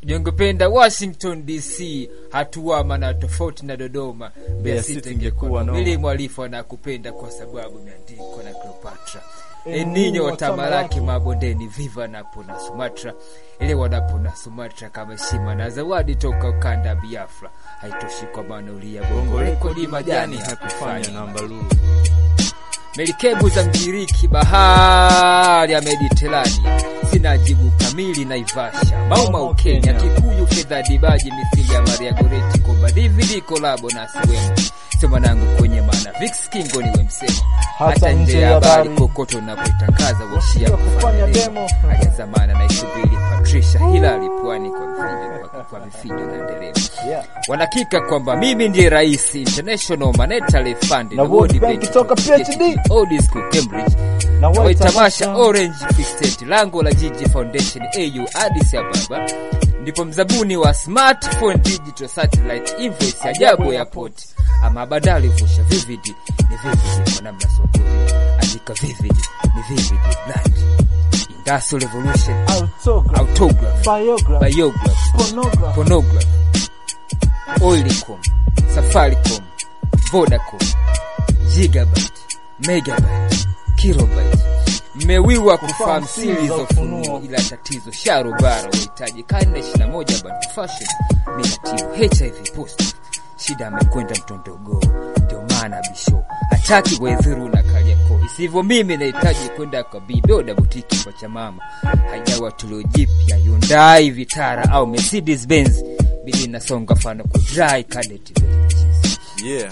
jongependa Washington DC, hatuama na tofauti na Dodoma. Mbeya City ingekuwa mili mwalifu anakupenda kwa sababu imeandikwa na Cleopatra. Eninyo tamalaki mabondeni, viva napo na Sumatra, ile wanapo na Sumatra kama heshima na zawadi toka ukanda wa Biafra. Haitoshi kwa maana ulia bongo rekodi majani hakufanya namba lulu melikebu za Mgiriki, bahari ya Mediterania, sina jibu kamili. Naivasha, Maumau Kenya, Kikuyu, fedha dibaji, mithili ya Maria Goreti, komba DVD kolabo na siwemo sio mwanangu kwenye maana Vix Kingo niwe msemo hata nje ya habari kokoto unapoitangaza washia kufanya demo haya zamana na isubiri Patricia Hilary pwani kwa vifijo kwa, kwa vifijo na nderemo Yeah. wanakika kwamba mimi ndiye rais International Monetary Fund Na World Bank toka PhD. Old School Cambridge Na na White tamasha Tamasha. Orange Free State lango la Jiji Foundation AU Addis Ababa ndipo mzabuni wa smartphone digital satellite invoice ajabu airport ama badali vusha vivid ni vivid kwa namna sokoni andika vivid ni vivid brand industrial revolution Autograph, autograph biograph, biograph pornograph, Phonograph, Oilicom, Safaricom, Vodacom, Gigabyte, Megabyte, Kilobyte. Mmewiwa kufahamu siri za ufunuo, ila tatizo sharobara wahitaji karne 21 bantu fashion minatibu HIV post shida amekwenda mtondogo, ndio maana bisho hataki wedhuru na Kariakoo. Isivyo mimi nahitaji kwenda kwa bidoda butiki kwa chamama, haijawa tulio jipya Hyundai Vitara au Mercedes Benz, bidi nasonga fano ku dry cadet Yeah.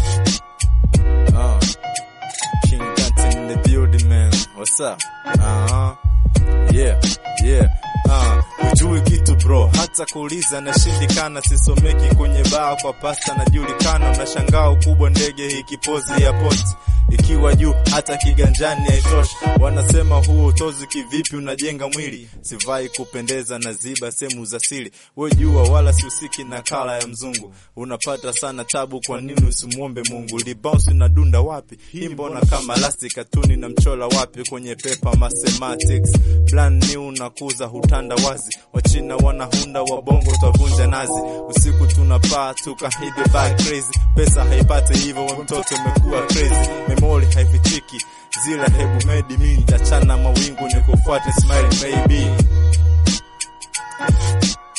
Uh. King Danton in the building, man. What's up? Uh-huh. Yeah, yeah. Uh, hujui kitu bro, hata kuuliza nashindikana, sisomeki kwenye baa kwa pasta najulikana, unashangaa ukubwa ndege hii kipozi ya poti ikiwa juu hata kiganjani haitoshi. Wanasema huo utozi kivipi unajenga mwili, sivai kupendeza na ziba sehemu za siri. We jua wala sihusiki na kala ya mzungu, unapata sana tabu. Kwa nini usimwombe Mungu? Libounce na dunda wapi? Hii mbona kama lasti katuni na mchola wapi? Kwenye pepa mathematics plan new nakuza hutanda wazi, wachina wanahunda wabongo twavunja nazi. Usiku tunapaa tukahibe back crazy, pesa haipate hivyo, we mtoto umekuwa crazy, memori haifichiki zila hebu medi mi nitachana mawingu nikufuate smile maybe